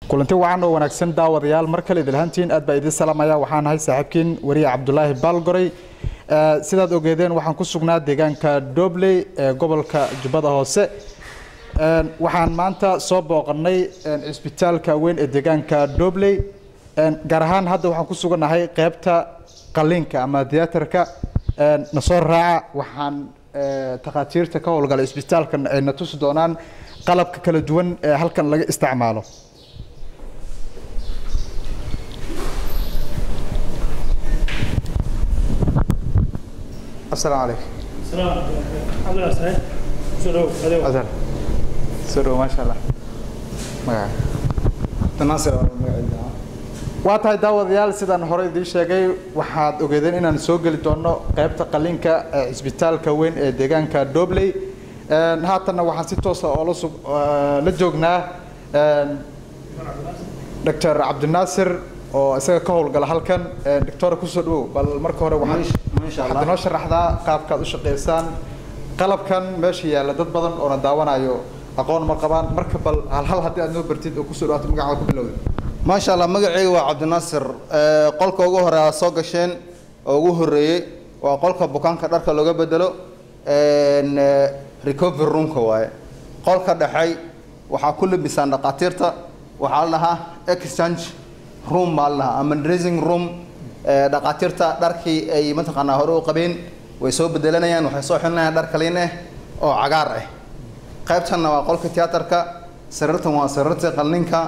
kulanti wacan oo wanaagsan daawadayaal mar kale idilhantiin aad baa idin salaamaya waxaan ahay saaxiibkiin wariye cabdulaahi baalgoray sidaad ogeedeen waxaan ku sugnaa deegaanka dobley ee gobolka jubbada hoose waxaan maanta soo booqanay cisbitaalka weyn ee deegaanka dobley gaar ahaan hadda waxaan ku sugannahay qeybta qaliinka ama theaterka na soo raaca waxaan takhaatiirta ka howlgala cisbitaalkan ay na tusi doonaan qalabka kala duwan ee halkan laga isticmaalo السلام عليكم السلام الحمد لله سعيد سلو هذا أزهر سرو ما شاء الله magaca تناصر magaceeda waa tahay daawadayaal sidaan hore idiin sheegay waxaad ogeedeen inaan soo geli doono qaybta qaliinka ee cisbitaalka weyn ee deegaanka dobley haatanna waxaan si toosa oo la sug la joognaa doctor cabdinaasir oo isaga ka howlgala halkan doctora kusoo dhawow bal marka hore waxaad Masha waxaad Allah. inoo sharaxdaa qaabkaad u shaqaysaan qalabkan meesha yaalla dad badan oona daawanayo aqoon ma qabaan marka bal hal hal haddii aad noo bartid oo kusoo dhawaato magacaada ku bilowda maasha allah magacayga waa cabdinaasir Ee, qolka ugu hore aad soo gasheen oo ugu horeeyey waa qolka bukaanka dharka looga bedelo Een, ee, recovery roomka waaye qolka dhexay waxaa ku labisaan dhaqaatiirta waxaa la dhahaa exchange room baa la dhahaa ama dressing room Ee, dhaqaatiirta dharkii ay mataqaanaa hore u qabeen way soo bedelanayaan waxay soo xilinayaan dhar kaliin ah oo cagaar ah qaybtanna waa qolka tiyaatarka sariirtan waa sariirta qalninka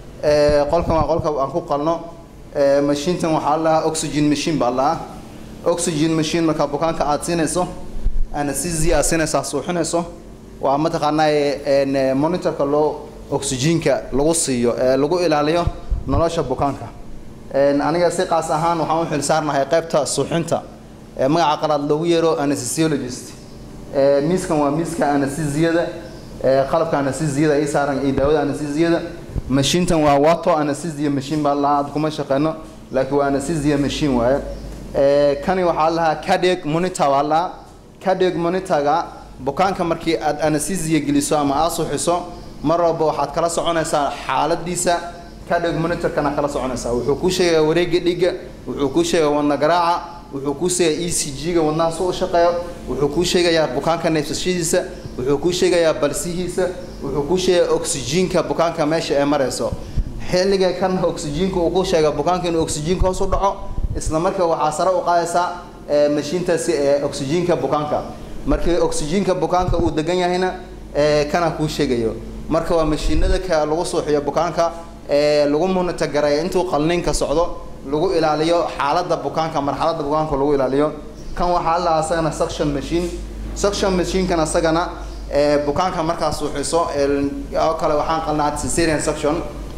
ee, qolkan waa qolka aan ku qalno ee, mashiintan waxaa la dhahaa oxygen machine baa la dhahaa oxygen machine markaa bukaanka aad siinayso anesthesia aad siinayso aad suuxinayso waa mataqaanaa ee, een, ee, monitorka loo oxygenka lagu siiyo ee lagu ilaaliyo nolosha bukaanka Een, aniga si qaas ahaan waxaan u xilsaarnahay qaybta suuxinta ee magaca qalaad loogu yeero anesthesiologist Ee, miiskan waa miiska anesthesiada ee qalabka anesthesiada ay saaran iyo daawada anesthesiada mashiintan waa wato anesthesia machine baa la aad kuma shaqeyno laakiin waa anesthesia machine waaye Ee, kani waxaa la lahaa cardiac monitor baa la cardiac monitorga bukaanka markii aad anesthesia geliso ama aad suuxiso mar walba waxaad kala soconaysaa xaaladiisa cardiac monitorkana kala soconaysaa wuxuu kuu sheegayaa wareegga dhiigga wuxuu kuu sheegayaa wadna garaaca wuxuu kuu sheegayaa e c g-ga wadnaha soo u shaqeeyo wuxuu kuu sheegayaa bukaanka neefsashadiisa wuxuu kuu sheegayaa balsihiisa wuxuu kuu sheegayaa oxygenka bukaanka meesha ay marayso xilliga kan oxygenka uu ku sheega bukaanka inuu oxygenka hoos u dhaco isla markaa waxaa sare u qaadaysaa ee, mashiintaasi ee oxygenka bukaanka markii oxygenka bukaanka uu degan yahayna ee, kana kuu sheegayo marka waa mashiinada ka lagu suuxiyo bukaanka ee lagu monitogareeyo intuu qalniinka socdo lagu ilaaliyo xaaladda bukaanka marxaladda bukaanka lagu ilaaliyo kan waxaa la asagana suction machine suction machine-kan asagana ee bukaanka markaa suuxiso ee, oo kale waxaan qalnaa cesarean suction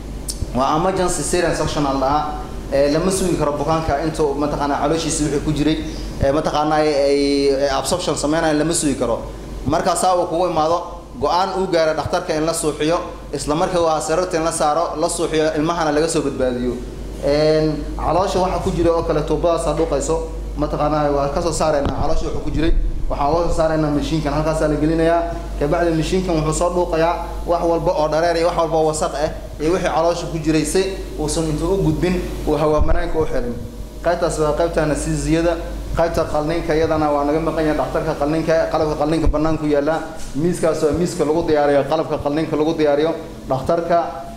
waa emergency cesarean suction aan dhahaa ee lama sugi karo bukaanka intuu mataqaanaa calooshiisa wixii ku jiray ee mataqaanaa ay ay absorption sameynayo lama sugi karo markaasaa uu kugu imaado go-aan uu gaaro dhakhtarka in la suuxiyo isla markaa waa sariirta in la saaro la suuxiyo ilmahana laga soo badbaadiyo Een, caloosha waxa ku jira oo kale tuubadaasa dhuuqayso mataqaanaa waa kasoo saaraynaa caloosha wuxuu ku jiray waxaan uga soo saaraynaa mashiinkan halkaasaa la gelinayaa kabacdi mashiinkan wuxuu soo dhuuqayaa wax walba oo dhareer iyo wax walba oo wasaq ah iyo wixii caloosha ku jiray si uusan intuu u gudbin uu hawaamanaanka u xirin qaybtaas waa qaybta anesthesiyada qaybta qalniinka iyadana waa naga maqan yahay dhakhtarka qalniinka qalabka qalniinka banaanku yaala miiskaas waa miiska lagu diyaariyo qalabka qalniinka lagu diyaariyo dhakhtarka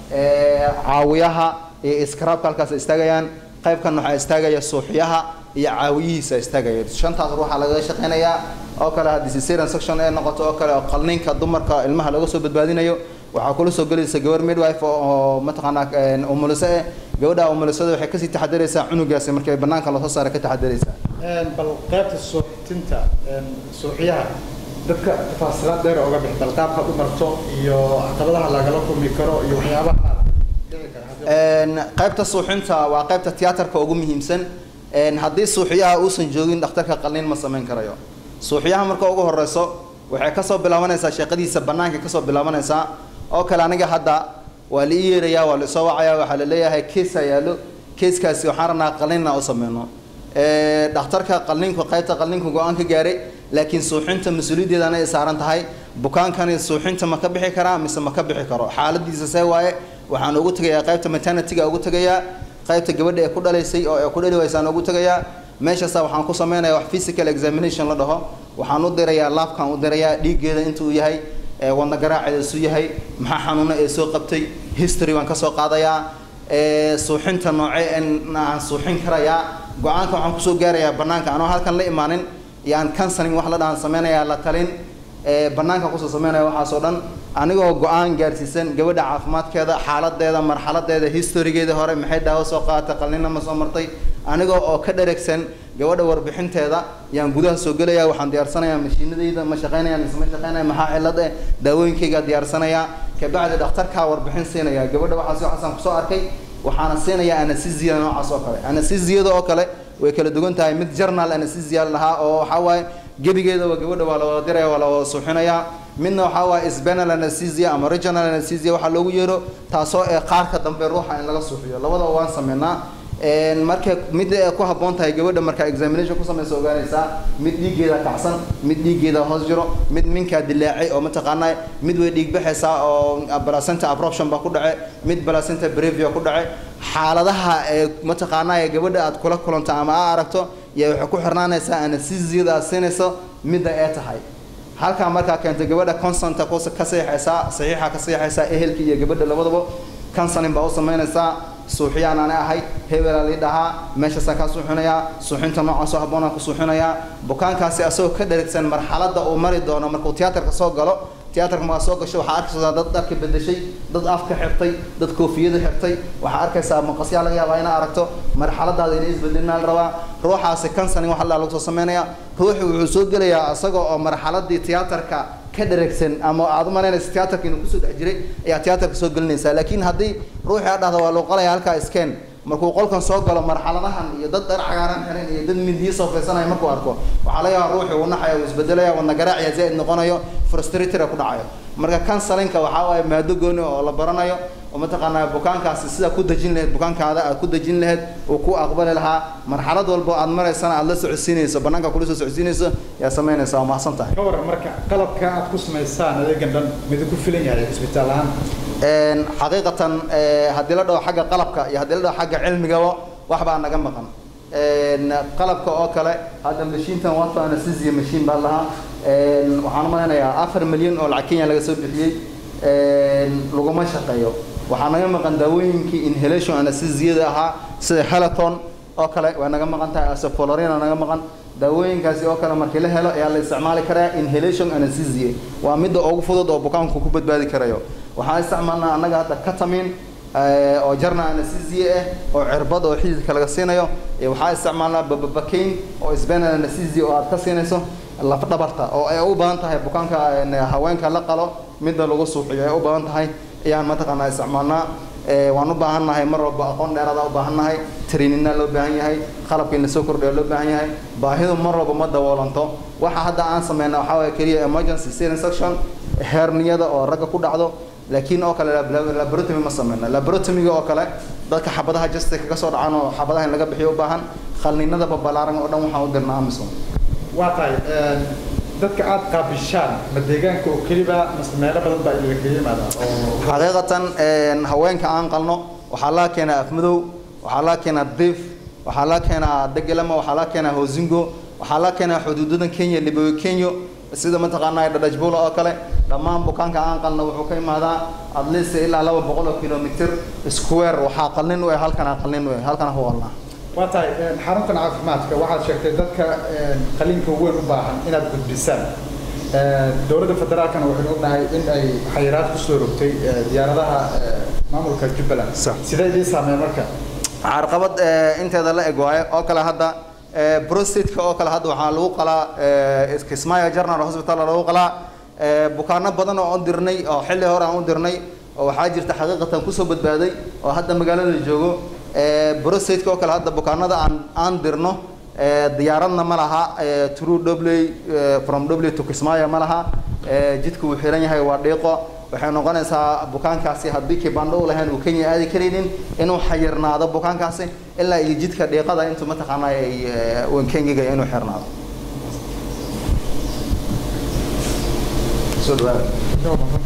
ee, caawiyaha iyo iskaraabka halkaas ay istaagayaan qaybkan waxaa istaagaya suuxyaha iyo caawiyihiisa istaagaya shantaas ruuxa lagaga shaqeynayaa oo kale haddii cesarean section ay noqoto oo kale oo qalniinka dumarka ilmaha laga soo badbaadinayo waxaa kula soo gelaysa gabar midwife oo oo mataqaanaa een, umuliso eh gabadha umulisada waxay kasii taxadaraysaa cunugaasi markii banaanka lasoo saara ka taxadaraysaa bal qaybta suuxtinta suuxyaha dadka tafaasilaad dheer oga bix bal qaabkaad u marto iyo caqabadaha lagala kulmi karo iyo waxyaabaha dhici kara haddii- Een, qaybta suuxinta waa qaybta tiyaatarka ugu muhiimsan Een, haddii suuxyaha uusan joogin dhakhtarka qalliin ma samayn karayo suuxyaha marka ugu horeyso waxay kasoo bilaabanaysaa shaqadiisa banaanka kasoo bilaabanaysaa oo kale aniga hadda waa la ii yeerayaa waa la isoo wacayaa waxaa la leeyahay keesa yaallo keeskaasi waxaan rabnaa qalliinna u sameyno Ee, dhakhtarka qalliinku qaybta qalliinku go-aan ka gaaray laakiin suuxinta mas-uuliyaddeedana ay saaran tahay bukaankani suuxinta ma ka bixi karaa mise ma ka bixi karo xaaladiisa see waaye waxaan ugu tegayaa qaybta maternityga ugu tegayaa qaybta gabadha ee ku dhalaysay oo ee ku dhali waysaan ugu tegayaa meeshaasa waxaan ku samaynayaa wax physical examination la dhaho waxaan u dirayaa laabkaan u dirayaa dhiiggeeda intuu yahay ee wadna garaaceeda isu yahay maxaa xanuuna ee soo qabtay history baan ka soo qaadayaa ee suuxinta nooce aan suuxin karayaa go-aanka waxaan kusoo gaarayaa bannaanka anoo halkan la imaanin yaan counseling wax la dhahan sameynayaa la talin ee bannaanka kusoo sameynaya waxaasoo dhan anigoo go-aan gaarsiisan gabadha caafimaadkeeda xaaladeeda marxaladeeda historygeeda hore maxay daawo soo qaadatay qalnina ma soo martay anigoo oo ka dheregsan gabadha warbixinteeda yaan gudaha soo gelaya waxaan diyaarsanayaa mashiinadayda ma shaqeynaya mise ma shaqeynaya maxaa cilad eh daawooyinkayga diyaarsanayaa kabacdi dhakhtarkaa warbixin siinaya gabadha waxaas waxaasaan kusoo arkay waxaana siinayaa anesthesia noocaas oo kale anesthesiada oo kale way kala duwan tahay mid journal anesthesia lahaa oo waxaa waaye gebigeedaba gabadha waa la wada diraya waa la wada suuxinayaa midna waxaa waaye spanal anesthesia ama regional anesthesia waxaa loogu yeero taasoo ee qaarka dambe ruuxa in laga suuxiyo labadaba waan sameynaa marka mid ay ku habboon tahay gabadha marka examination ku samaysa ogaanaysaa mid dhiiggeeda kacsan mid dhiiggeeda hoos jiro mid minkaa dilaacay oo mataqaanaa mid way dhiig baxaysaa oo placenta abruption baa ku dhace mid placenta brevia ku dhace xaaladaha ee mataqaanaa ee gabadha aad kula kulanto ama aa aragto yaa waxay ku xirnaanaysaa anesthesiada aad siinayso midda ee tahay halkaa markaa keento gabadha consanta ka saxiixaysaa saxiixa ka saxiixaysaa ehelka iyo gabadha labadaba counseling baa u samaynaysaa suuxiyaan ani ahay hebelaa lii dhahaa meeshaasaan kaa suuxinayaa suuxinta noocaasoo habboonaan ku suuxinayaa bukaankaasi asagoo ka dherigsan marxaladda uu mari doono markuu tiyaatarka soo galo tiyaatarka markaa soo gasho waxaa arkaysaa dad dharka bedeshay dad afka xirtay dad koofiyada xirtay waxaa arkaysaa maqasyaa laga yaabaa inaa aragto marxaladaada inay isbedelnaa la rabaa ruuxaasi counseling waxa la lagu soo samaynayaa ruuxu wuxuu soo gelayaa isaga oo marxaladii tiyaatarka ka dheregsan ama aad u malaynaysa tiyaatarka inuu kusoo dhex jiray ayaa tiyaatarka soo gelinaysaa laakiin haddii ruuxii aad dhahda waa loo qalaya halkaa iskeen markuu qolkan soo galo marxaladahan iyo dad dhar cagaaran xiran iyo dad midiyo soo faysanaya markuu arko waxaa laga yaabaa ruuxii uu naxaya uu isbedelaya wadna garaaciya zaa'id noqonayo frustratora ku dhacayo marka counselinka waxaa waaye maado gooni oo la baranayo oo mataqaanaa bukaankaasi sidaa ku dejin lahayd bukaankaada aad ku dejin lahayd uu ku aqbali lahaa marxalad walba aad maraysana aad la socodsiinayso bannaanka kula soo socodsiinayso yaa samaynaysa waa mahadsan tahay ka waran marka qalabka aad ku samaysaan adeegan dhan midi ku filan yahay isbitaal ahaan xaqiiqatan haddii la dhaho xagga qalabka iyo haddii la dhaho xagga cilmigaba waxbaa naga maqan qalabka oo kale hadda mashiintan wato anesthesia machine baa lahaa waxaan u malaynayaa afar milyan oo lacag kenya laga soo bixiyey laguma shaqeeyo waxaa naga maqan daawooyinkii inhalation anesthesiada ahaa sida helaton oo kale waa naga maqan tahay asoflorina naga maqan daawooyinkaasi oo kale markii la helo ayaa la isticmaali karaa inhalation anesthesia waa midda ugu fudud oo bukaanku ku badbaadi karayo waxaan isticmaalnaa annaga hadda katamin oo jarna anesthesia ah oo cirbad oo xididka laga siinayo waxaa isticmaalnaa bababakeyn oo spanal anesthesia oo aad ka siinayso laf dhabarta oo ay u badan tahay bukaanka haweenka la qalo midda lagu suuxiyo ay u badan tahay ayaan mataqaanaa isticmaalnaa waan u baahan nahay mar walba aqoon dheeraada u baahan nahay trainina loo baahan yahay qalabka in lasoo kordhiyo loo baahan yahay baahidu mar walba ma daboolanto waxa hadda aan sameyna waxaa waye keliya emergency sealing section herniyada oo ragga ku dhacdo laakiin oo kale laboratomy ma sameyna laboratomiga oo kale dadka xabadaha justice kaga soo dhacan oo xabadaha in laga bixiyo u baahan qalninada babalaaran oo dhan waxaan u dirnaa amison waa tahay dadka aad qaabishaan ma deegaanka oo keliba mase meelo badan baa idinka yimaada oo xaqiiqatan haweenka aan qalno waxaa laga keenaa afmadow waxaa laga keenaa diif waxaa laga keenaa degelama waxaa laga keenaa hosingo waxaa laga keenaa xuduudadan kenya libowe kenyo sida mataqaanaa dhadhajbula oo kale dhammaan bukaanka aan qalno wuxuu ka imaadaa at least ilaa laba boqol oo kilomitr square waxaa qalnin u eh halkana qalnin u eh halkana ku qalnaa waa tahay xaruntan caafimaadka waxaad sheegtay dadka qaliinka weyn u baahan inaad gudbisaan dowladda federaalkana waxaynu ognahay in ay xayiraad kusoo rogtay diyaaradaha maamulka jubbaland sidee idiin saameyn marka carqabad inteeda la eg waaye oo kale hadda prostateka oo kale hadda waxaa lagu qalaa kismaayo general hospital lagu qalaa bukaano badan oo aan dirnay oo xilli hore aan u dirnay oo waxaa jirta xaqiiqatan kusoo badbaaday oo hadda magaalada joogo prostateka oo kale hadda bukaanada aan aan dirno diyaaradna ma laha true dobley from dobley to kismaayo ma laha jidku wuu xiran yahay waa dhiiqo waxay noqonaysaa bukaankaasi haddii kibandho u lahayn uu kenya aadi karaynin inuu xayirnaado bukaankaasi ilaa iyo jidka dhiiqada intuu mataqaanaa ay kenyaga inuu xirnaado soo dhawaada